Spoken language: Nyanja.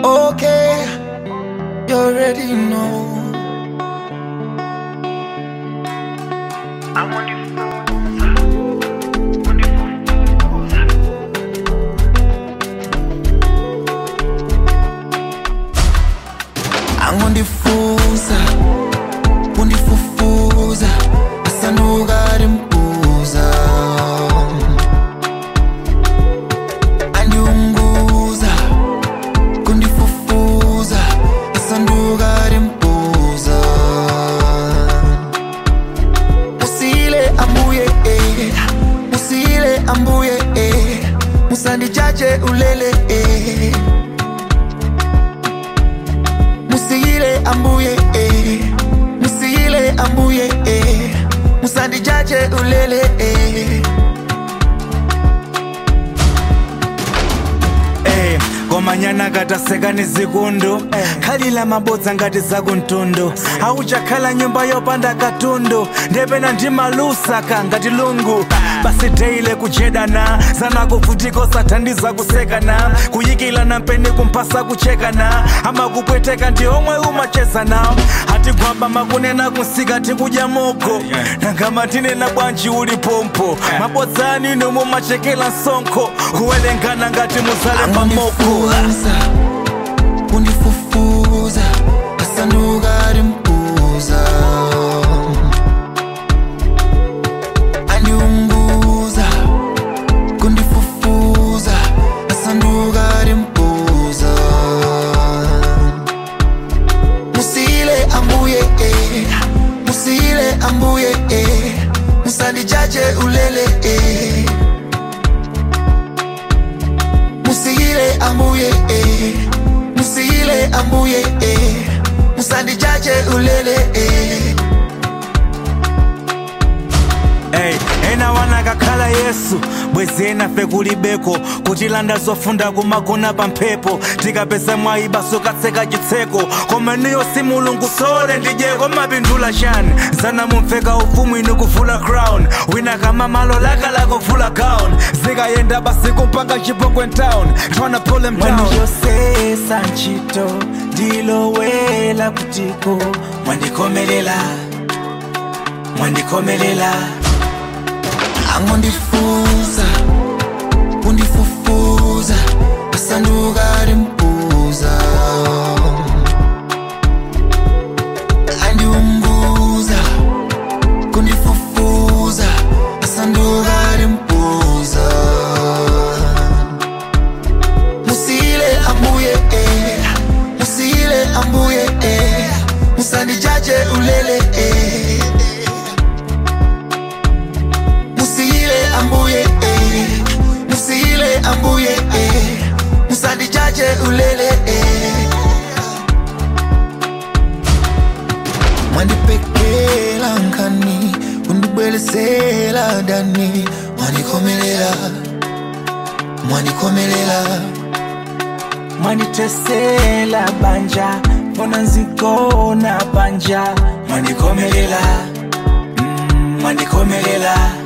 Okay, you already know. I'm on the phone. On the phone. angondifusa kundifufuza asandukarimbuza andiunguza kundifufuza asandukarimbuza musile ambuye eh, musile ambuye eh, musandijaje ulele eh. musiyile ambuye eh. musiyile ambuye eh. musandijaje ulele eh. Eh, komanyana kataseka ni zikundu khalila mabodza ngati zakuntundu auchakhala nyumba yopanda katundu ndepena ndi malusaka ngati lungu basi deile kujedana zanakuvutiko sathandiza kusekana kuyikilana mpeni kumphasa kuchekana amakupweteka ndi omwe umachezana hatigwamba makunena kunsika tikudya moko nangama tinena bwanji uli pompo mabodzani nomwe machekela msonkho kuwelengana ngati muzale pamoko angondifusa kundifufuza asandukarimbuza andiunguza kundifufuza asandukarimbuza musile ambuye eh. musile ambuye eh. musandijaje ulele eh. musiyile ambuye eh. musiyile ambuye eh. musandijaje ulele eh. Hey, ena wanakakhala yesu bwezi enafe kulibeko kutilanda zofunda kumagona pa mphepo tikapeza mwayibaso katseka chitseko koma niyo si mulungu sole ndijeko mapindula chani zana mumveka ufumu inu kuvula crown wina kama malo laka lakuvula gown zikayenda basi kumpanga chipongwe town tryna pull him down mwandiyosesa ntchito ndilowela kutiko mwandikomelela mwandikomelela angondifusa kundifufuza asandukarimbuza andiumbuza kundifufuza asandukarimbuza musile ambuye eh. musile ambuye eh. musandijaje ulele eh. musiyile ambuye eh. musiyile ambuye eh. musandijaje ulele eh. mwandipekela nkani kundibwelesela dani mwandikomelela mwandikomelela mwanditesela banja fona nzikona banja mwandikomelela mm, mwandikomelela